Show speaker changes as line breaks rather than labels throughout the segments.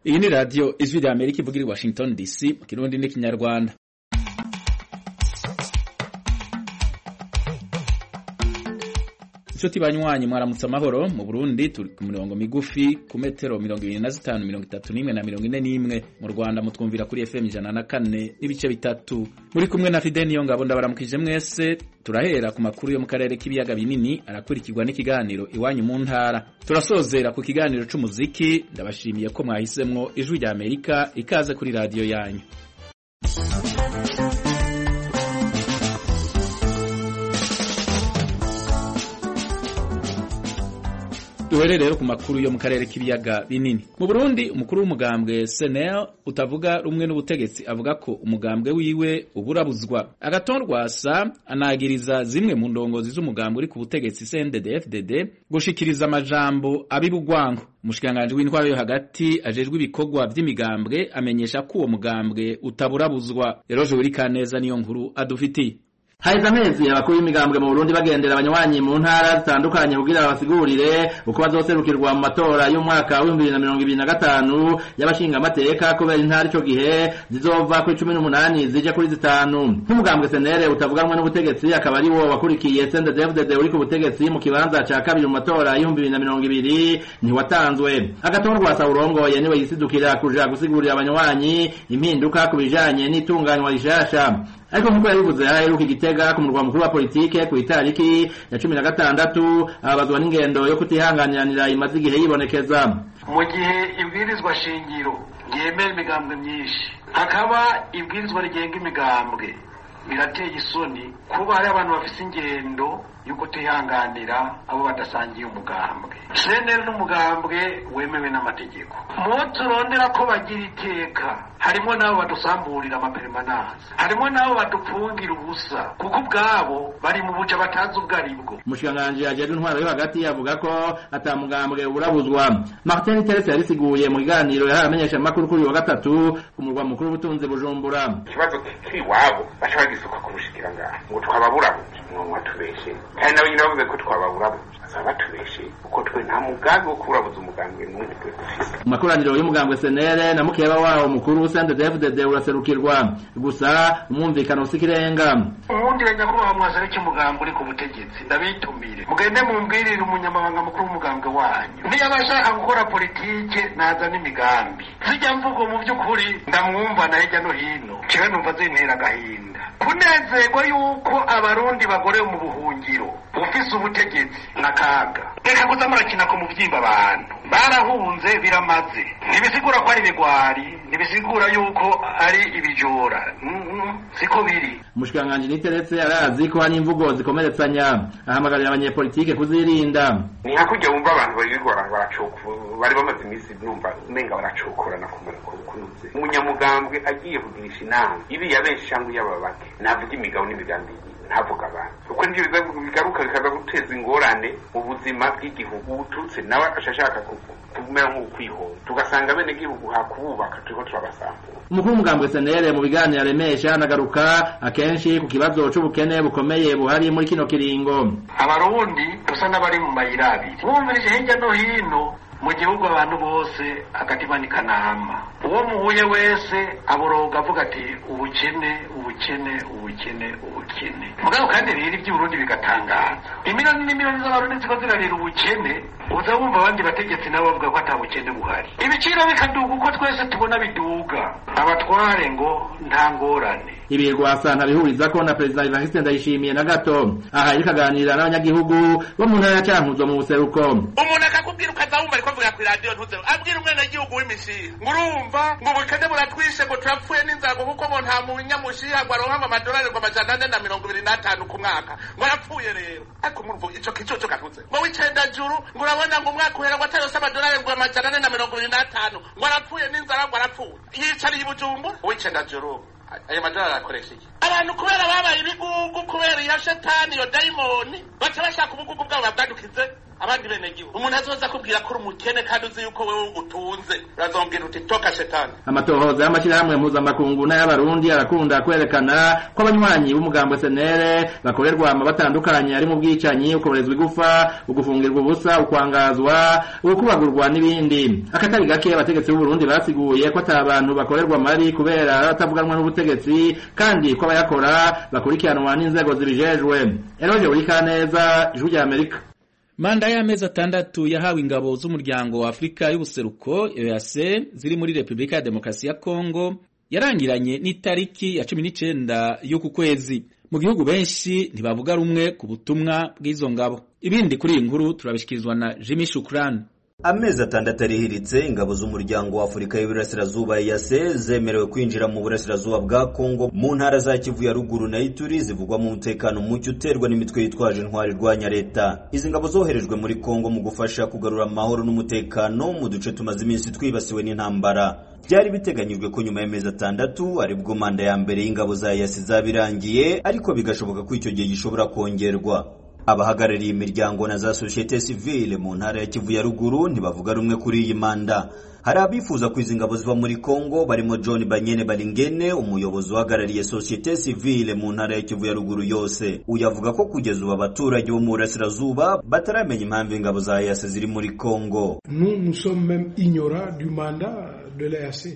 iyi ni radiyo ijwi rya amerika ivugira i washington dc mu kirundi n'ikinyarwanda inshuti banywanyi mwaramutse amahoro mu burundi turi ku mirongo migufi ku metero mirongo ibiri na zitanu mirongo itatu n'imwe na mirongo ine n'imwe mu rwanda mutwumvira kuri fm ijana na kane n'ibice bitatu muri kumwe na fide niyo ngabo ndabaramukije mwese turahera ku makuru yo mu karere k'ibiyaga binini arakurikirwa n'ikiganiro iwanyu mu ntara turasozera ku kiganiro c'umuziki ndabashimiye ko mwahisemwo ijwi rya amerika ikaze kuri radiyo yanyu duhere rero ku makuru yo mu karere k'ibiyaga binini mu burundi umukuru w'umugambwe senel utavuga rumwe n'ubutegetsi avuga ko umugambwe wiwe uburabuzwa agatorwasa anagiriza zimwe mu ndongozi z'umugambwe uri ku butegetsi cndd gushikiriza amajambo abibugwango umushikiranganji w'intwaro yo hagati ajejwe ibikorwa vy'imigambwe amenyesha ko uwo mugambwe utaburabuzwa rero joweri kaneza niyo nkuru adufitiye
haheze amezi abakuru b'imigambwe mu Burundi bagendera abanywanyi mu ntara zitandukanye kugira babasigurire uko bazoserukirwa mu matora y'umwaka w'ibihumbi bibiri na mirongo ibiri na gatanu y'abashingamateka kubera intara ico gihe zizova kuri cumi n'umunani zije kuri zitanu nk'umugambwe senere utavuganwe n'ubutegetsi akaba ari wo wakurikiye CNDD-FDD uri ku butegetsi mu kibanza ca kabiri mu matora y'ibihumbi bibiri na mirongo ibiri ntiwatanzwe agatorwa urongoye niwe yisidukira kuja gusigurira abanywanyi impinduka ku bijanye n'itunganywa rishasha ariko nk'uko yabivuze aheruka igitega ku murwa mukuru wa politike ku itariki ya cumi na gatandatu ababazwa n'ingendo yo kutihanganiranira imaze igihe yibonekeza
mu gihe ibwirizwa shingiro ryemera imigambwe myinshi hakaba ibwirizwa rigenga imigambwe birateye isoni kuba hari abantu bafise ingendo yo kutihanganira abo badasangiye umugambwe seneri n'umugambwe wemewe n'amategeko mu turondera ko bagira iteka harimo n'abo badusamburira amaperemananse harimo n'abo badupfungira ubusa kuko ubwabo bari mu buca batazi ubwo ari bwo
umushikiranganji ajejwe intwaro yo hagati avuga ko ata mugambwe urabuzwa martin terese yarisiguye mu kiganiro yahaye amenyeshamakuru kuri uyu wa gatatu ku murwa mukuru w'ubutunzi bujumbura
ikibazo kiri iwabo baca bagisuka ku bushikiranganji ngo twababurabuze mwo tubeshe kandi nabo nyine bavuze ko twababurabuze bazaba batubeshe kuko twe nta mugambi wo kuburabuza umugambwe n'umwe twe dufise
mu makoraniro y'umugambwe senere na mukeba wawo mukuru CNDD-FDD uraserukirwa gusa umwumvikano usikirenga
ubundi nyakubahwa mwazana cy'umugambwe uri ku butegetsi ndabitumire mugende mumbwirire umunyamabanga mukuru w'umugambwe wanyu niba ashaka gukora politike naza n'imigambi zijya mvugo mu by'ukuri ndamwumva na hirya no hino kiba numva zintera agahinda kunezerwa yuko abarundi bagorewe mu buhungiro ufise ubutegetsi n'akaga reka kuza murakina ku muvyimba abantu barahunze biramaze ntibisigura ko ari ibigwari ntibisigura yuko ari ibijora siko biri
umushikiranganji niteretse arazi ko hari imvugo zikomeretsanya ahamagarira abanyepolitike kuzirinda
ni hakurya wumva abantu birirwa baracokora bari bamaze iminsi numva umenga baracokorana kunuze umunyamugambwe agiye kugirisha inama iriya benshi cyangwa iy'ababake navuga imigabo n'imigambi ntavuga abantu kuko nivyo bigaruka bikaza guteza ingorane mu buzima bw'igihugu uturutse nawe ashashaka kumera nk'ukwihora tugasanga bene gihugu hakubaka turiko turabasambura
umukuru w'umugambwe senere mu biganiro aremesha anagaruka akenshi ku kibazo c'ubukene bukomeye buhari muri kino kiringo
abarundi dusa n'abari mu mayira abiri bumvirije hirya no hino mu gihugu abantu bose agatima ni kanama uwo muhuye wese aboroga avuga ati ubukene ubukene ubukene ubukene mugabo kandi rero iby'uburundi bigatangaza imiliyoni n'imiliyoni z'abarundi ziko zirarira ubukene uza wumva abandi bategetsi nabo bavuga ko ata bukene buhari ibiciro bikaduga uko twese tubona biduga abatware ngo nta ngorane
ibi rwasa ntabihuriza ko na perezida Evariste Ndayishimiye na gato aha yariko aganira n'abanyagihugu bo mu ntara ya Cankuzo mu buseruko
umuntu akakubwira ukaza wumva ariko avuga kuri radiyo ntuze abwira umwenegihugu w'imishiha ngo urumva ngo ubukene buratwishe ngo turapfuye n'inzara kuko ngo nta munyamushiha ngo aronka ngo amadolari ngo amajana ane na mirongo ibiri n'atanu ku mwaka ngo arapfuye rero ariko murumva ico kicoco kantuze ngo w'icenda juru ngo urabona ngo umwaka uhera ngo atarose amadolari ngo amajana ane na mirongo ibiri n'atanu ngo arapfuye n'inzara ngo arapfuye yicariye i bujumbura w'icenda juru ayo madolari arakoresha iki abantu kubera babaye ibigugu kubera iyo shetani iyo dayimoni baca bashaka ubugugu bwabo babwadukize abandi bene gihugu umuntu azoza akubwira ko uri umukene kandi uzi yuko wewe utunze urazongera uti toka shetani
amatohoza y'amashyirahamwe mpuzamakungu n'ay'abarundi arakunda kwerekana ko abanywanyi b'umugambwe senere bakorerwa ama batandukanye ari mu bwicanyi ukomerezwa igufa ugufungirwa ubusa ukwangazwa ukubagurwa n'ibindi akatari gake abategetsi b'uburundi basiguye ko ata bantu bakorerwa amari kubera batavuganwa n'ubutegetsi kandi ko abayakora bakurikiranwa n'inzego zibijejwe eroje burikaneza ijwi rya amerika
manda y'amezi atandatu yahawe ingabo z'umuryango wa afurika y'ubuseruko eac ziri muri repubulika ya demokarasi ya kongo yarangiranye n'itariki ya cumi n'icenda y'uku kwezi mu gihugu benshi ntibavuga rumwe ku butumwa bw'izo ngabo ibindi kuri iyi nkuru turabishikirizwa na jimmy shukurani
amezi atandatu arihiritse ingabo z'umuryango wa afurika y'iburasirazuba yase zemerewe kwinjira mu burasirazuba bwa kongo mu ntara za kivu ya ruguru na ituri zivugwamo umutekano muke uterwa n'imitwe yitwaje intwari irwanya leta izi ngabo zoherejwe muri kongo mu gufasha kugarura amahoro n'umutekano mu duce tumaze iminsi twibasiwe n'intambara byari biteganyijwe ko nyuma y'amezi atandatu aribwo manda ya mbere y'ingabo za yasi zaba irangiye ariko bigashoboka ko icyo gihe gishobora kongerwa abahagarariye imiryango na za sosiyete sivile mu ntara ya kivu ya ruguru ntibavuga rumwe kuri iyi manda hari abifuza ko izi ngabo ziba muri kongo barimo john banyene baringene umuyobozi uhagarariye sosiyete sivile mu ntara ya kivu ya ruguru yose uyu avuga ko kugeza ubu abaturage bo mu burasirazuba bataramenya impamvu ingabo za yase ziri muri kongo
nous nous sommes même ignorants du mandat de l'EAC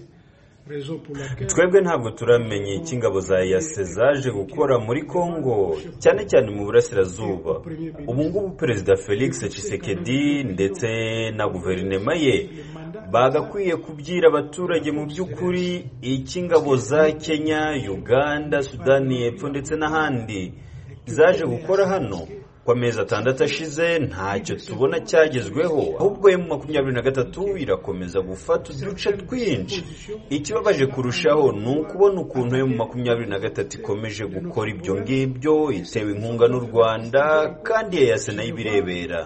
twebwe ntabwo turamenya icyo ingabo za yase zaje gukora muri kongo cyane cyane mu burasirazuba ubu ngubu perezida felix Tshisekedi ndetse na guverinoma ye bagakwiye kubwira abaturage mu by'ukuri icyo ingabo za kenya uganda sudani y'epfo ndetse n'ahandi zaje gukora hano ku amezi atandatu ashize ntacyo tubona cyagezweho ahubwo emu makumyabiri na gatatu irakomeza gufata uduce twinshi ikibabaje kurushaho ni ukubona ukuntu emu makumyabiri na gatatu ikomeje gukora ibyo ngibyo itewe inkunga n'u rwanda kandi yayase nayo ibirebera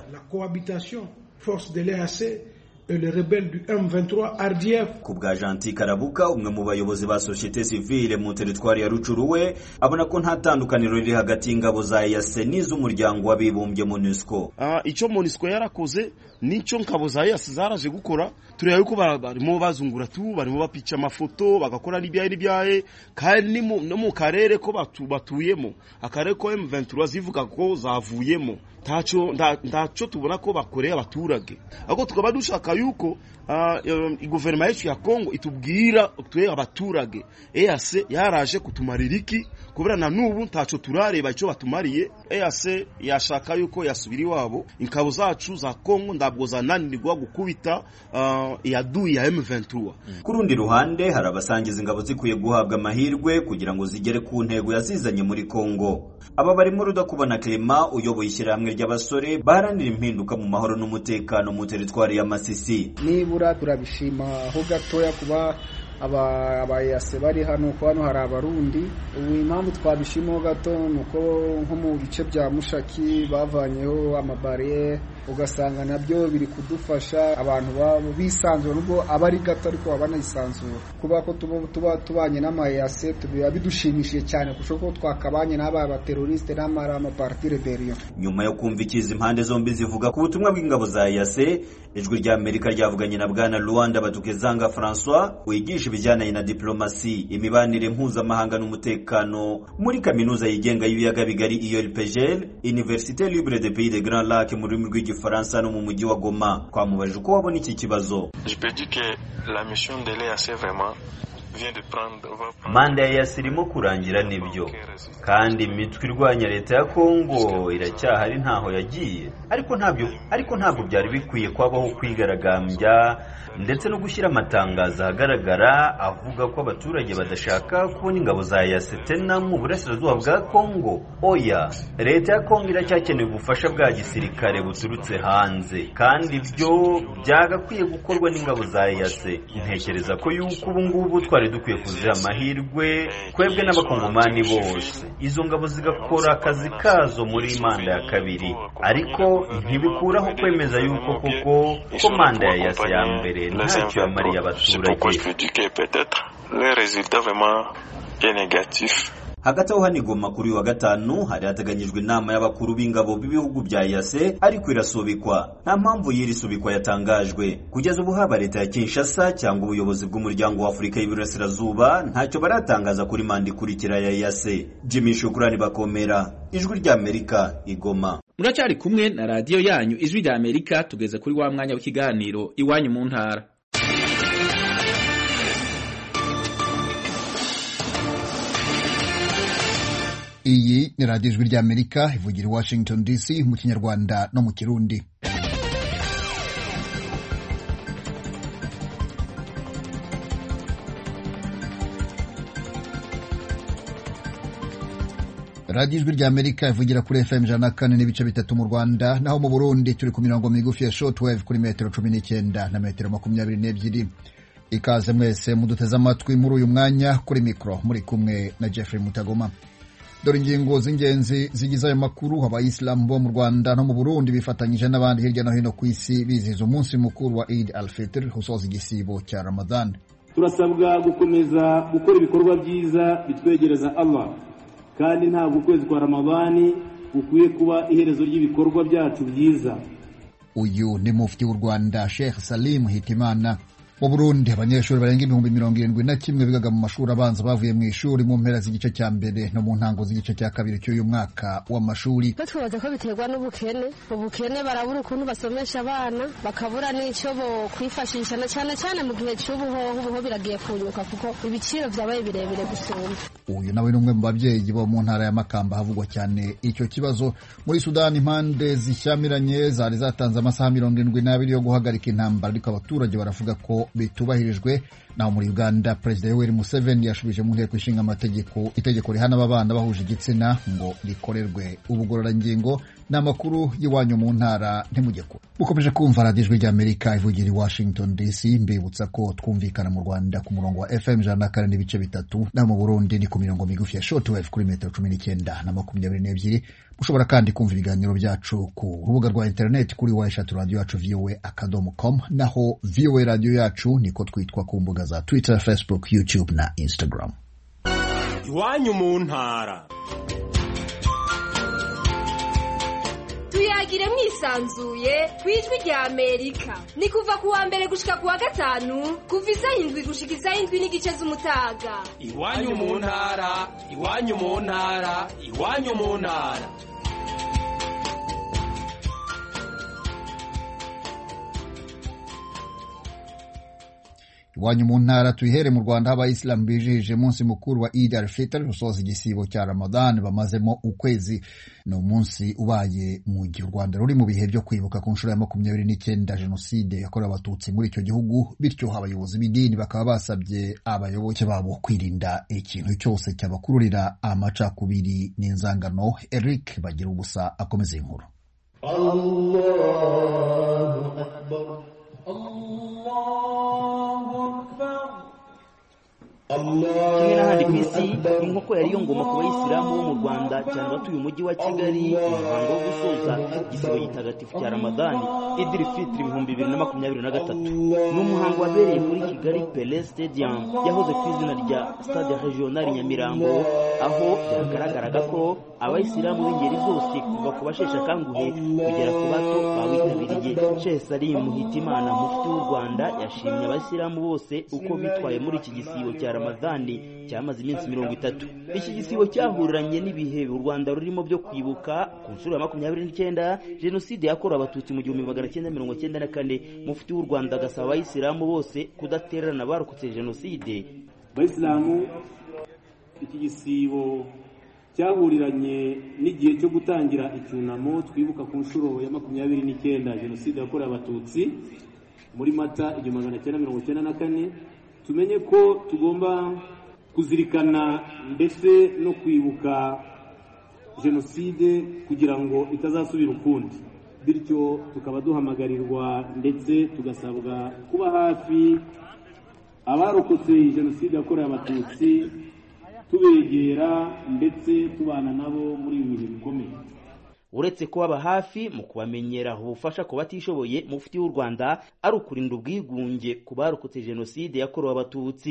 le rebelle du M23 RDF.
Ku bwa Gentil Karabuka umwe mu bayobozi ba societe civile mu teritwari ya Rucuru we abona ko nta tandukaniro riri hagati y'ingabo za EAC n'iz'umuryango w'abibumbye MONUSCO.
Uh, icyo MONUSCO yarakoze nicyo ngabo za EAC zaraje gukora tureba yuko barimo bazungura tu barimo bapica amafoto bagakora n'ibyaye n'ibyaye kandi no mu karere ko batu, batuyemo akarere ko M23 zivuga ko zavuyemo ntacyo ntacyo tubona ko bakoreye abaturage ahubwo tukaba dushaka yuko guverinoma yacu ya kongo itubwira twe abaturage EAC yaraje kutumarira iki kubera na n'ubu ntacyo turareba icyo batumariye EAC yashaka yuko yasubira iwabo ingabo zacu za kongo ntabwo zananirwa gukubita iyaduyi ya M23
ku rundi ruhande hari abasangiza ingabo zikwiye guhabwa amahirwe kugira ngo zigere ku ntego yazizanye muri kongo aba barimo rudakubona Clement uyoboye ishyirahamwe ry'abasore baharanira impinduka mu mahoro n'umutekano mu teritwari ya Masisi
nibura turabishima aho gatoya kuba abayase bari hano kuko hano hari abarundi ubu impamvu twabishimaho gato ni uko nko mu bice bya mushaki bavanyeho amabariyeri ugasanga nabyo biri kudufasha abantu babo bisanzura nubwo aba ari gato ariko baba banayisanzura kuba ko tuba tubanye n'amayase biba bidushimishije cyane kurusha ko twakabanye n'aba bateroriste n'amara amaparti rebellion
nyuma yo kumva ikizi impande zombi zivuga ku butumwa bw'ingabo za yase ijwi rya amerika ryavuganye na bwana luanda batukezanga francois wigisha ibijyanye na diplomasi imibanire mpuzamahanga n'umutekano muri kaminuza yigenga y'ibiyaga bigari IELPGL Université Libre de Pays de Grand Lac mu rurimi rw'igifaransa no mu mujyi wa Goma twamubajije uko wabona iki kibazo
Je peux dire que la mission de l'EAC vraiment
manda ya yasi irimo kurangira nibyo kandi imitwe irwanya leta ya kongo iracyahari ntaho yagiye ariko ntabyo ariko ntabwo byari bikwiye kwabaho kwigaragambya ndetse no gushyira amatangazo ahagaragara avuga ko abaturage badashaka kubona ingabo za yasi tena mu burasirazuba bwa kongo oya leta ya kongo iracyakeneye ubufasha bwa gisirikare buturutse hanze kandi ibyo byagakwiye gukorwa n'ingabo za yase ntekereza ko yuko ubu ngubu twari dukwiye kuziha amahirwe twebwe n'abakongomani bose izo ngabo zigakora akazi kazo muri manda ya kabiri ariko ntibikuraho kwemeza yuko koko ko manda ya yase ya mbere ntacyo yamariye abaturage hagati aho hano igoma kuri uyu wa gatanu hari hateganyijwe inama y'abakuru b'ingabo b'ibihugu bya yase ariko irasubikwa nta mpamvu y'iri subikwa yatangajwe kugeza ubu haba leta ya kinshasa cyangwa ubuyobozi bw'umuryango wa afurika y'iburasirazuba ntacyo baratangaza kuri manda ikurikira ya yase jimmy shukurani bakomera ijwi ry'amerika igoma
muracyari kumwe na radiyo yanyu ijwi rya amerika tugeze kuri wa mwanya w'ikiganiro iwanyu mu ntara
iyi ni radiyo ijwi ry'amerika ivugira i washington dc mu kinyarwanda no mu kirundi radiyo ijwi ry'amerika ivugira kuri fm ijana na kane n'ibice bitatu mu rwanda naho mu burundi turi ku mirongo migufi ya shortwave kuri metero cumi n'icyenda na metero makumyabiri n'ebyiri ikaze mwese muduteze amatwi muri uyu mwanya kuri mikoro muri kumwe na jeffrey mutagoma dore ingingo z'ingenzi zigize ayo makuru abayisilamu bo mu rwanda no mu burundi bifatanyije n'abandi hirya no hino ku isi bizihiza umunsi mukuru wa eid al fitr usoza igisibo cya ramadan
turasabwa gukomeza gukora ibikorwa byiza bitwegereza allah kandi ntabwo ukwezi kwa ramadani gukwiye kuba iherezo ry'ibikorwa byacu byiza
uyu ni mufti w'u rwanda sheikh salim hitimana mu burundi abanyeshuri barenga ibihumbi mirongo irindwi na kimwe bigaga mu mashuri abanza bavuye mu ishuri mu mpera z'igice cya mbere no mu ntango z'igice cya kabiri cy'uyu mwaka w'amashuri
twibaza ko biterwa n'ubukene ubukene barabura ukuntu basomesha abana bakabura n'icyo bo kwifashisha na cyane cyane mu gihe cy'ubuhoho ubuho biragiye kunyuka kuko ibiciro byabaye birebire gusumba
uyu nawe ni umwe mu babyeyi bo mu ntara ya makamba havugwa cyane icyo kibazo muri sudani impande zishyamiranye zari zatanze amasaha mirongo irindwi n'abiri yo guhagarika intambara ariko abaturage baravuga ko bitubahirijwe naho muri uganda perezida yoweri museveni yashubije mu nteko ishinga amategeko itegeko rihana ababana bahuje igitsina ngo rikorerwe ubugororangingo ni amakuru y'iwanyu mu ntara ntimujye kure mukomeje kumva radiyo ijwi ry'amerika ivugira i washington dc mbibutsa ko twumvikana mu rwanda ku murongo wa fm ijana na kane n'ibice bitatu naho mu burundi ni ku mirongo migufi ya shortwave kuri metero cumi n'icyenda na makumyabiri n'ebyiri mushobora kandi kumva ibiganiro byacu ku rubuga rwa interineti kuri wa eshatu radiyo yacu voa akadomo com naho voa radiyo yacu niko twitwa ku mbuga za twitter facebook youtube na instagram
iwanyu mu ntara
tuyagire mwisanzuye ku ijwi rya amerika ni kuva ku wa mbere gushika ku wa gatanu kuva isaha indwi gushika isaha indwi n'igice z'umutaga
iwanyu mu ntara iwanyu mu ntara iwanyu mu ntara
iwanyu mu ntara tuyihere mu rwanda aho abayisilamu bijihije umunsi mukuru wa Eid al-Fitr usoza igisibo cya Ramadan bamazemo ukwezi ni umunsi ubaye mu gihe u Rwanda ruri mu bihe byo kwibuka ku nshuro ya makumyabiri n'icyenda jenoside yakorewe abatutsi muri icyo gihugu bityo abayobozi b'idini bakaba basabye abayoboke babo kwirinda ikintu cyose cyabakururira amacakubiri n'inzangano Eric bagira ubusa akomeza inkuru
Allahu Akbar
kimwe n'ahandi ku isi inkoko yari iyo ngoma ku bayisilamu bo mu rwanda cyane abatuye umujyi wa kigali umuhango wo gusoza igisibo gitagatifu cya ramadani idiri fitiri ibihumbi bibiri na makumyabiri na gatatu ni umuhango wabereye kuri kigali pele stadium yahoze ku izina rya stade regional nyamirambo aho byagaragaraga ko abayisilamu b'ingeri zose kuva ku basheshe akanguhe kugera ku bato bawitabiriye shehe salimu hitimana mufti w'u rwanda yashimye abayisilamu bose uko bitwaye muri iki gisibo cya ramadani cyamaze iminsi mirongo itatu iki gisibo cyahuriranye n'ibihe u rwanda rurimo byo kwibuka ku nshuro ya makumyabiri n'icyenda jenoside yakorewe abatutsi mu gihumbi magana cyenda mirongo cyenda na kane mufti w'u rwanda agasaba abayisilamu bose kudatererana abarokotse jenoside
abayisilamu iki gisibo cyahuriranye n'igihe cyo gutangira icyunamo twibuka ku nshuro ya makumyabiri n'icyenda jenoside yakorewe abatutsi muri mata igihumbi magana cyenda mirongo cyenda na kane tumenye ko tugomba kuzirikana ndetse no kwibuka jenoside kugira ngo itazasubira ukundi bityo tukaba duhamagarirwa ndetse tugasabwa kuba hafi abarokotse jenoside yakorewe abatutsi tubegera ndetse tubana nabo muri ibi bihe bikomeye
uretse kubaba hafi mu kubamenyera ubufasha ku batishoboye mufti w'u rwanda ari ukurinda ubwigunge ku barokotse jenoside yakorewe abatutsi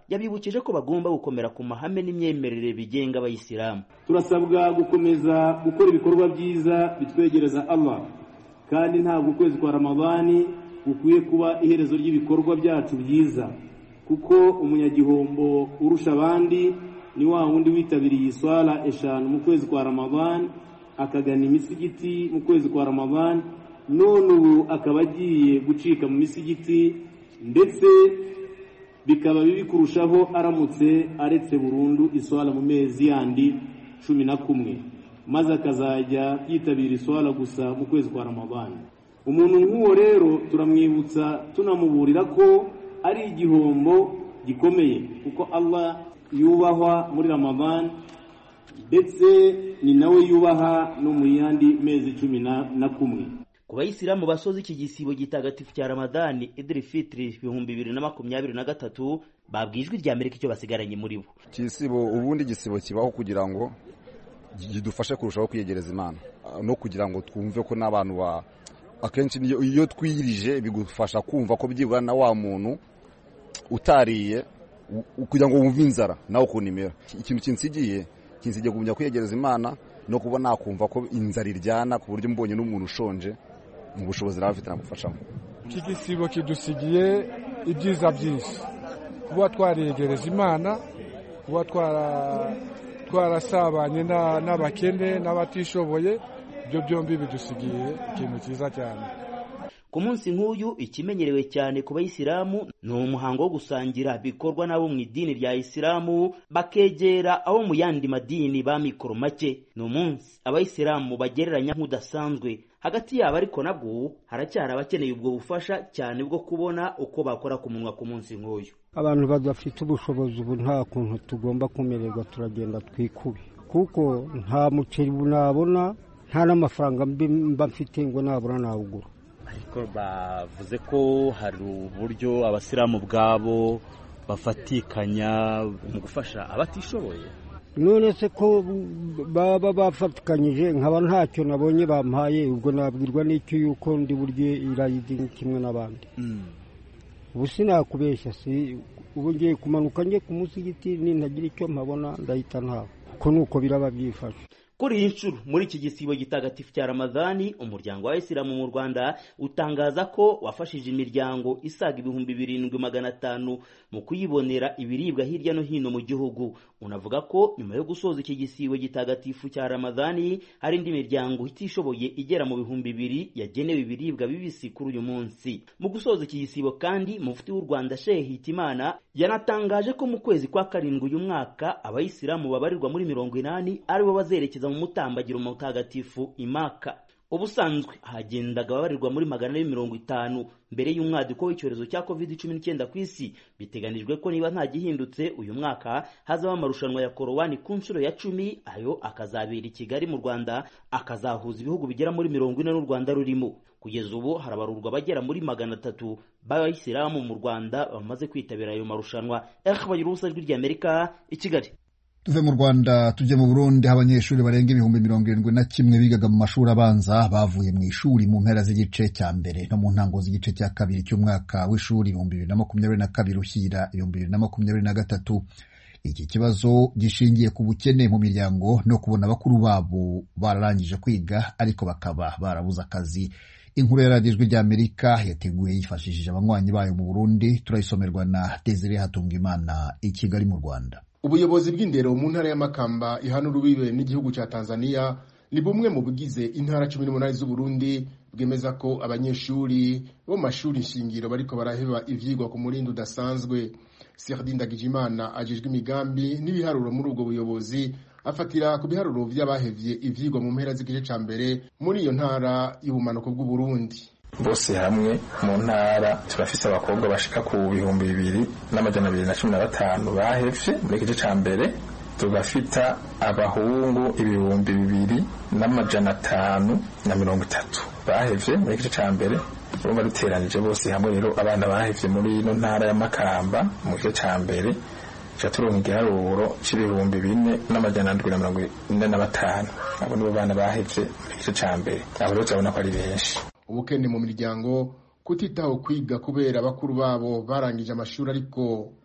yabibukije ko bagomba gukomera ku mahame n'imyemerere bigenga abayisilamu
turasabwa gukomeza gukora ibikorwa byiza bitwegereza allah kandi ntabwo ukwezi kwa ramadani gukwiye kuba iherezo ry'ibikorwa byacu byiza kuko umunyagihombo urusha abandi ni wa wundi witabiriye iswara eshanu mu kwezi kwa ramadani akagana imisigiti mu kwezi kwa ramadani none ubu akaba agiye gucika mu misigiti ndetse bikaba bibi kurushaho aramutse aretse burundu iswara mu mezi yandi cumi na kumwe maze akazajya yitabira iswara gusa mu kwezi kwa ramadani umuntu nk'uwo rero turamwibutsa tunamuburira ko ari igihombo gikomeye kuko allah yubahwa muri ramadani ndetse ni nawe yubaha no mu yandi mezi cumi na kumwe
ku bayisilamu basoza iki gisibo gitagatifu cya ramadani idiri fitiri ibihumbi bibiri na makumyabiri na gatatu babwijwe irya amerika icyo basigaranye muri bo
igisibo ubundi igisibo kibaho kugira ngo kidufashe kurushaho kwiyegereza imana no kugira ngo twumve ko n'abantu ba akenshi iyo twiyirije bigufasha kumva ko byibura na wa muntu utariye kugira ngo wumve inzara nawe ukuntu imera ikintu kinsigiye kinsigiye kumenya kwiyegereza imana no kuba nakumva ko inzara iryana ku buryo mbonye n'umuntu ushonje mu bushobozi nawe afite nagufashamo
iki gisibo kidusigiye ibyiza byinshi kuba twariyegereza imana kuba twarasabanye n'abakene n'abatishoboye ibyo byombi bidusigiye ikintu cyiza cyane
ku munsi nk'uyu ikimenyerewe cyane ku bayisilamu ni umuhango wo gusangira bikorwa n'abo mu idini rya isilamu bakegera abo mu yandi madini ba mikoro make ni umunsi abayisilamu bagereranya nk'udasanzwe hagati yabo ariko nabwo haracyari abakeneye ubwo bufasha cyane bwo kubona uko bakora ku munwa ku munsi nk'uyu
abantu badafite ubushobozi ubu nta kuntu tugomba kumererwa turagenda twikube kuko nta muceri nabona nta n'amafaranga mba mfite ngo nabura nawugura
ariko bavuze ko hari uburyo abasilamu ubwabo bafatikanya mu gufasha abatishoboye
none se ko baba bafatikanyije nkaba ntacyo nabonye bampaye ubwo nabwirwa n'icyo yuko ndi burye irayidi kimwe n'abandi ubu sinakubeshya si ubu ngiye kumanuka njye ku musigiti nintagira icyo mpabona ndahita ntawe uko ni uko biraba byifashe
kuri iyi nshuro muri iki gisibo gitagatifu cya ramadani umuryango wa isilamu mu rwanda utangaza ko wafashije imiryango isaga ibihumbi birindwi magana atanu mu kuyibonera ibiribwa hirya no hino mu gihugu unavuga ko nyuma yo gusoza iki gisibo gitagatifu cya ramadani hari indi miryango itishoboye igera mu bihumbi bibiri yagenewe ibiribwa bibisi kuri uyu munsi mu gusoza iki gisibo kandi mufti w'u rwanda shehe hitimana yanatangaje ko mu kwezi kwa karindwi uyu mwaka abayisilamu babarirwa muri mirongo inani aribo bazerekeza mu mutambagiro mutagatifu imaka ubusanzwe hagendaga ababarirwa muri magana ane mirongo itanu mbere y'umwaduko w'icyorezo cya covid cumi n'icyenda ku isi biteganijwe ko niba nta gihindutse uyu mwaka hazaba amarushanwa ya korowani ku nshuro ya cumi ayo akazabera i kigali mu rwanda akazahuza ibihugu bigera muri mirongo ine n'u rwanda rurimo kugeza ubu harabarurwa abagera muri magana atatu b'abayisilamu mu rwanda bamaze kwitabira ayo marushanwa bagira ubusa ijwi ry'amerika i kigali
tuve mu rwanda tujye mu burundi aho abanyeshuri barenga ibihumbi mirongo irindwi na kimwe bigaga mu mashuri abanza bavuye mu ishuri mu mpera z'igice cya mbere no mu ntango z'igice cya kabiri cy'umwaka w'ishuri ibihumbi bibiri na makumyabiri na kabiri ushyira ibihumbi bibiri na makumyabiri na gatatu iki kibazo gishingiye ku bukene mu miryango no kubona bakuru babo bararangije kwiga ariko bakaba barabuze akazi inkuru ya radiyo ijwi ry'amerika yateguye yifashishije abanywanyi bayo mu burundi turayisomerwa na desire hatungimana i kigali mu rwanda
ubuyobozi bw'indero mu ntara y'amakamba ihana urubibe n'igihugu cya tanzania ni bumwe mu bugize intara cumi n'umunani z'uburundi bwemeza ko abanyeshuri bo mu mashuri shingiro bariko baraheba ivyigwa ku murindi udasanzwe serdi ndagijimana ajejwe imigambi n'ibiharuro muri ubwo buyobozi afatira ku biharuro vy'abahevye ivyigwa mu mpera z'igice ca mbere muri iyo ntara y'ubumanuko bw'uburundi
bose hamwe mu ntara turafise abakobwa bashika ku bihumbi bibiri n'amajana abiri na cumi na batanu bahevye muri igice ca mbere tugafita abahungu ibihumbi bibiri n'amajana atanu na mirongo itatu bahevye muri igice ca mbere urumva duteranije bose hamwe rero abana bahevye muri ino ntara ya makamba mu gice ca mbere tuca turonka igiharuro c'ibihumbi bine n'amajana ndwi na mirongo ine na batanu abo nibo bana bahevye mu gice ca mbere abo rero turabona ko ari benshi
ubukene mu miryango kutitaho kwiga kubera bakuru babo barangije amashuri ariko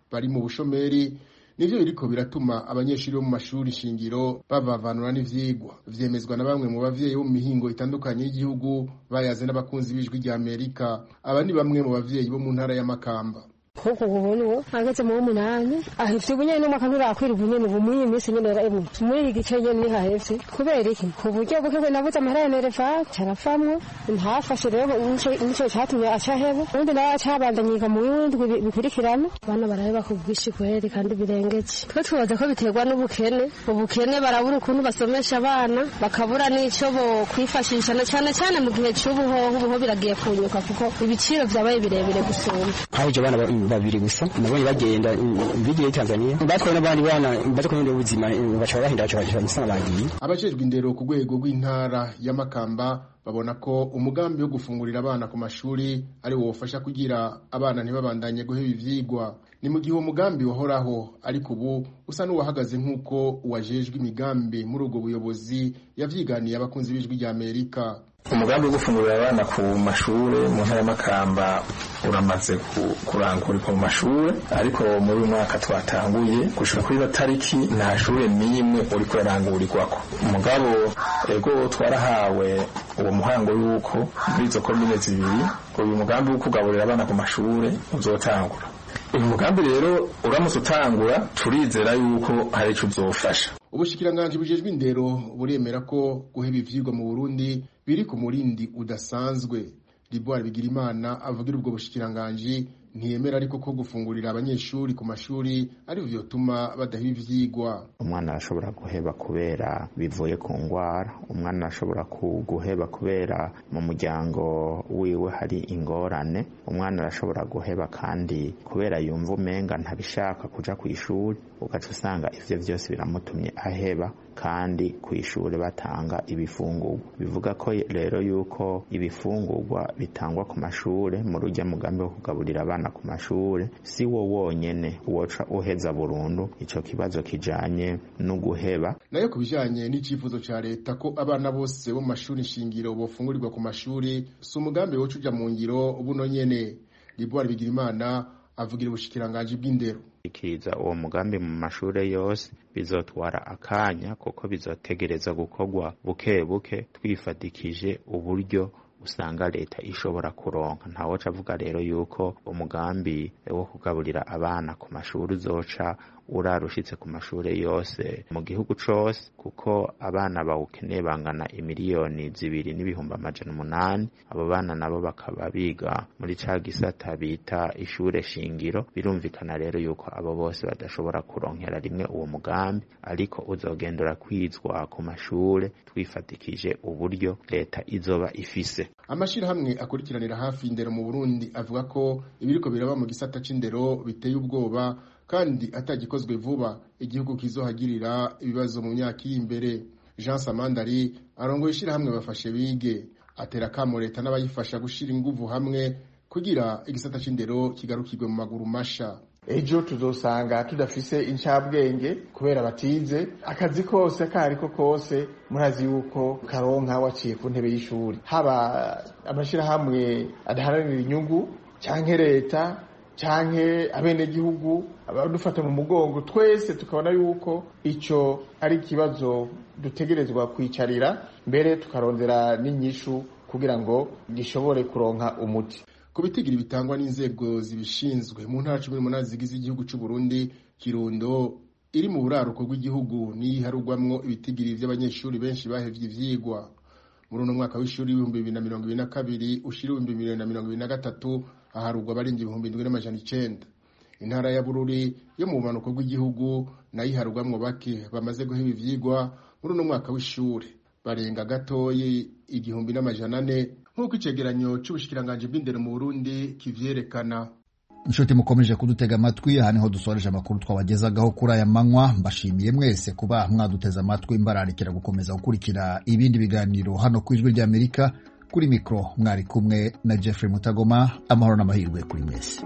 bari mu bushomeri nivyo biriko biratuma abanyeshuri bo mu mashuri shingiro bavavanura n'ivyigwa vyemezwa na bamwe mu bavyeyi bo mu mihingo itandukanye y'igihugu bayaze n'abakunzi b'ijwi rya amerika aba ni bamwe mu bavyeyi bo mu ntara y'amakamba
kuko ubona uwo ageze mu w'umunani ahevye ubunyene n'umwaka nturakwira ubunyene ubu muri iyi minsi nyene rero muri iki gice nyene niho ahevye kubera iki ku buryo buke bwe nabuze amahera ya nereva carafamwo ntafashe rero nico catumye aca hebo ubundi nawe acabandanya yiga mu w'indwi bikurikirana abana baraheba ku bwinshi kweri kandi birengeje twe tubaza ko biterwa n'ubukene ubukene barabura ukuntu basomesha abana bakabura n'ico bo kwifashisha na cane cane mu gihe c'ubuhoho ubuho biragiye kunyuka kuko ibiciro vyabaye birebire gusumba
haje abana babiri gusa nabonye bagenda bigiye Tanzania batwaye n'abandi bana baje kubera ubuzima bacha bahinda bacha bacha musana bagiye
abajejwe indero ku rwego rw'intara y'amakamba babona ko umugambi wo gufungurira abana ku mashuri ari wo wofasha kugira abana ntibabandanye guheba ivyigwa ni mu gihe uwo mugambi wahoraho ariko ubu usa n'uwahagaze nk'uko uwajejwe imigambi muri ubwo buyobozi yavyiganiye abakunzi b'ijwi rya amerika
umugambi wo gufungurira abana ku mashure mu ntara y'amakamba uramaze kurangurikwa mu mashure ariko muri uyu mwaka twatanguye gushika kuri batariki nta shure n'imwe uriko urarangurirwako umugabo ego twarahawe uwo muhango yuko muri izo komine zibiri uyu mugambi wo kugaburira abana ku mashure uzotangura uyu mugambi rero uramutse utangura turizera yuko hari ico uzofasha
ubushikiranganji bujejwe indero buremera ko guheba ivyigwa mu burundi biri ku murindi udasanzwe riboire bigirimana avugira ubwo bushikiranganji ntiyemera ariko ko gufungurira abanyeshuri ku mashuri ari byo bituma badaheba ivyigwa
umwana arashobora guheba kubera bivuye ku ngwara umwana arashobora guheba kubera mu muryango wiwe hari ingorane umwana arashobora guheba kandi kubera yumva umenga ntabishaka kuja ku ishuri ugaca usanga ivyo vyose biramutumye aheba kandi ku ishuri batanga ibifungurwa bivuga ko rero yuko ibifungurwa bitangwa ku mashure mu rujya mugambi wo kugaburira abana ku mashure si wo wonyene woca uheza burundu ico kibazo kijanye no guheba
nayo ku bijanye n'icifuzo ca leta ko abana bose bo mu mashuri shingiro bofungurirwa ku mashuri si umugambi woca uja mu ngiro buno nyene liboire bigirimana avugira ubushikiranganji bw'indero
ikiriza uwo mugambi mu mashure yose bizotwara akanya kuko bizotegereza gukorwa buke buke twifatikije uburyo usanga leta ishobora kuronka ntawoca avuga rero yuko umugambi wo kugaburira abana ku mashuri uzoca urarushitse ku mashuri yose mu gihugu cose kuko abana bawukeneye bangana imiliyoni zibiri n'ibihumbi amajana umunani abo bana nabo bakaba biga muri ca gisata bita ishure shingiro birumvikana rero yuko abo bose badashobora kuronkera rimwe uwo mugambi ariko uzogendera kwizwa ku mashure twifatikije uburyo leta izoba ifise
amashirahamwe akurikiranira hafi indero mu Burundi avuga ko ibiriko biraba mu gisata c'indero biteye ubwoba kandi atagikozwe vuba igihugu kizohagirira ibibazo mu myaka iri imbere Jean Samandari arongoye ishirahamwe bafashe bige atera kamo leta n'abayifasha gushira inguvu hamwe kugira igisata c'indero kigarukirwe mu maguru masha
ejo tuzosanga tudafise incabwenge kubera batize akazi kose kariko kose murazi yuko karonka waciye ku ntebe y'ishuri haba amashirahamwe adaharanira inyungu canke leta canke abenegihugu abadufata mu mugongo twese tukabona yuko ico ari ikibazo dutegerezwa kwicarira mbere tukarondera n'inyishu kugira ngo gishobore kuronka umuti
ku bitigiri bitangwa n'inzego zibishinzwe mu ntara cumi n'umunani zigize igihugu c'u Burundi Kirundo iri mu buraruko bw'igihugu niyiharugwamwo ibitigiri vy'abanyeshuri benshi bahevye ivyigwa muri uno mwaka w'ishuri w'ibihumbi bibiri na mirongo ibiri na kabiri ushira ibihumbi bibiri na mirongo ibiri na gatatu aharugwa abarenga ibihumbi indwi n'amajana icenda intara ya bururi yo mu bumanuko bw'igihugu nayo iharugwamwo bake bamaze guheba ivyigwa muri uno mwaka w'ishuri barenga gatoyi igihumbi n'amajana ane nk'uko icegeranyo c'ubushikiranganji bw'indero mu burundi kivyerekana
inshuti mukomeje kudutega amatwi aha niho dusoreje amakuru twabagezagaho kuri aya manywa mbashimiye mwese kuba mwaduteze amatwi mbararikira gukomeza gukurikira ibindi biganiro hano ku ijwi ry'amerika kuri mikoro mwari kumwe na jeffrey mutagoma amahoro n'amahirwe kuri mwese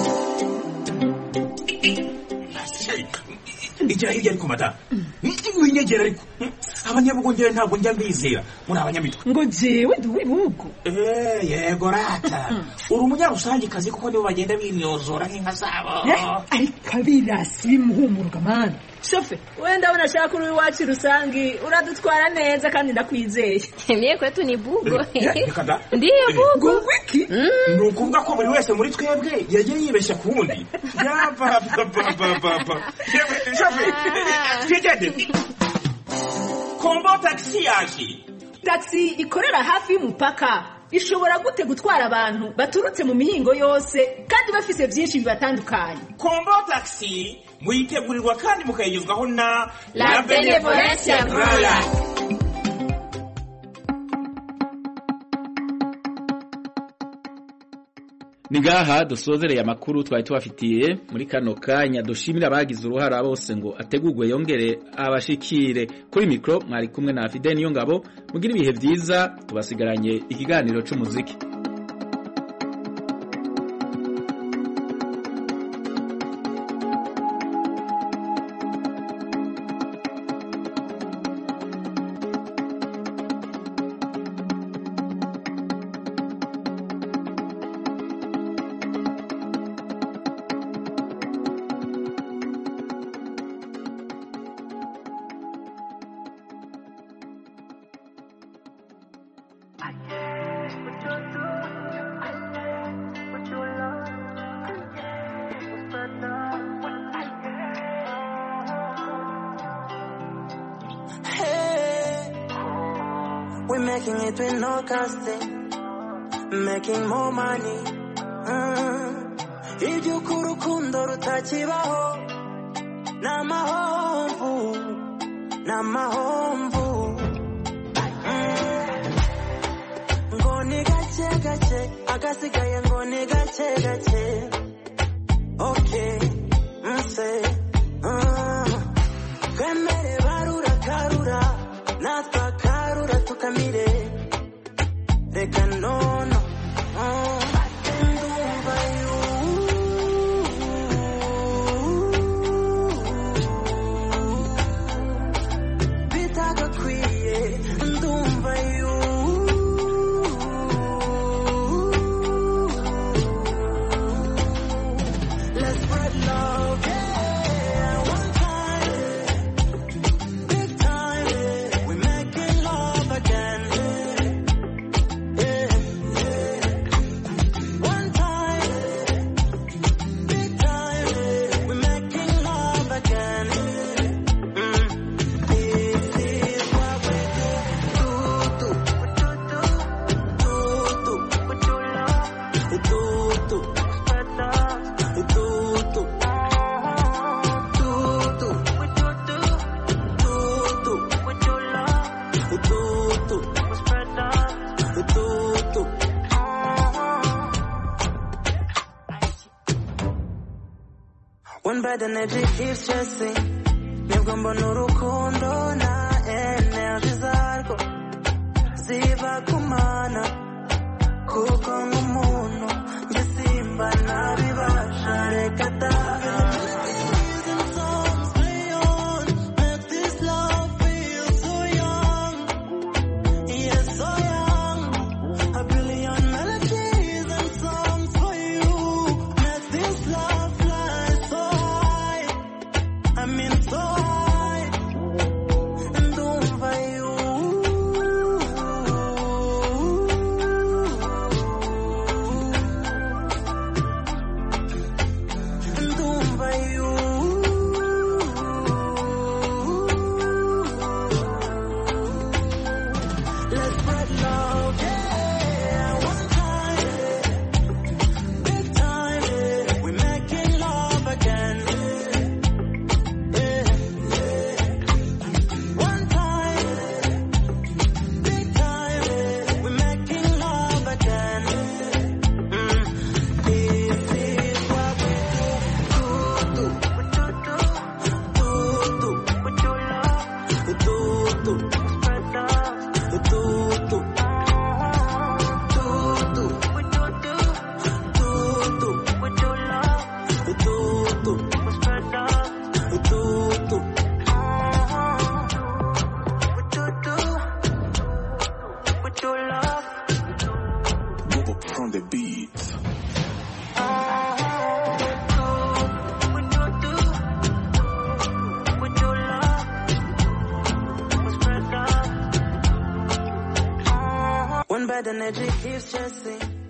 igira hirya ariko madamu
winyegera ariko abanyabugongera ntabwo njya mbizera muri abanyamitwe
ngo jewe ndi uw'ibihugu
Eh, yego rata uri umunyarusangikazi kuko nibo bagenda bimyozora nk'inka zabo
ariko abirasi bimuhumuruka mani shofe wenda abona ashaka uri iwacu rusangi uradutwara neza kandi ndakwizeye
Mie kwetu ni bugo.
reka da
Ndiyo bugo.
wiki
ni ukuvuga ko buri wese muri twebwe yagiye yibeshya ku wundi yapapapapapa shofe twigende kombo tagisi yaje
taxi ikorera hafi y'umupaka ishobora gute gutwara abantu baturutse mu mihingo yose kandi bafise byinshi bibatandukanye
kombo tagisi muyitegurirwa kandi mukayigezwaho na
La Benevolencia Royal.
ni ngaha dusozereye amakuru twari tubafitiye muri kano kanya dushimira abagize uruhara bose ngo ategurwe yongere abashikire kuri mikoro mwari kumwe na fide niyo ngabo mugire ibihe byiza tubasigaranye ikiganiro cy'umuziki
Hey, we're making it with no casting, making more money. Mm. Iby'uko urukundo rutakibaho ni amahomvu ni amahomvu Mm. ngo ni gake gake agasigaye ngo ni gake gake okay nse mm. twemere barura karura natwe akarura tukamire reka nono mm. ndumva yu bitagakwiye ndumva yu Let's spread love, yeah, one time. Big time, we're making love again. Yeah, yeah. One time, big time, we're making love again. Mm. This is what we do. Do, do, do, do, do, do, do, do. One bad energy keeps chasing nibwo mbona urukundo na energy zarwo ziba kumana kuko nk'umuntu njye simba nabibasha reka da I'm in so high, ndumva you bad energy keeps chasing.